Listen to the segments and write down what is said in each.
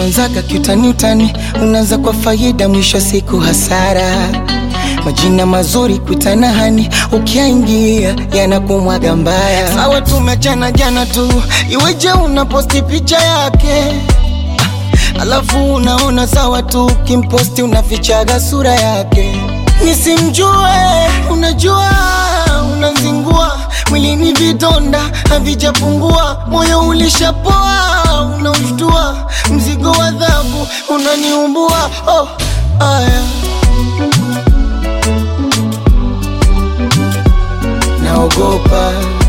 Tulianzaga kiutani utani, unaanza kwa faida, mwisho siku hasara. Majina mazuri kuitana hani, ukiaingia yanakumwaga mbaya. Sawa tumechana jana tu, iweje unaposti picha yake alafu unaona sawa tu, kimposti unafichaga sura yake. Nisimjue, unajua unazingua mwilini, vidonda havijapungua, moyo ulishapoa, unaushtua, mzigo wa adhabu unaniumbua. Oh, aya naogopa,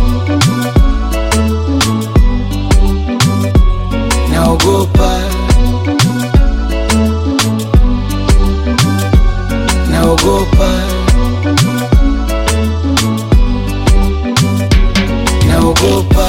naogopa, naogopa, naogopa.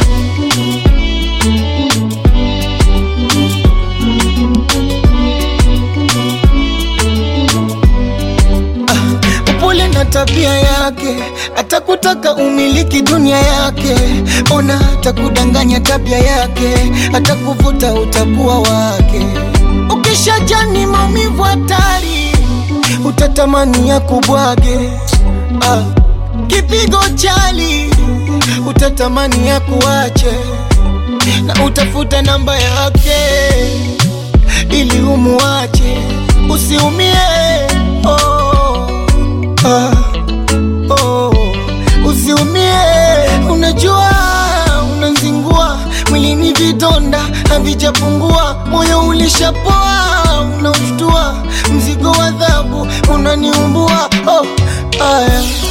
upole na tabia yake, atakutaka umiliki dunia yake. Ona atakudanganya tabia yake, atakuvuta utakuwa wake. Ukishajani maumivu hatari, utatamani ya kubwage. Ah, kipigo chali, utatamani ya kuache, na utafuta namba yake ili umuache, usiumie. Oh, ah, oh, usiumie. Unajua unazingua mwilini, vidonda havijapungua, moyo ulishapoa, unaushtua, mzigo wa adhabu unaniumbua. Oh, aya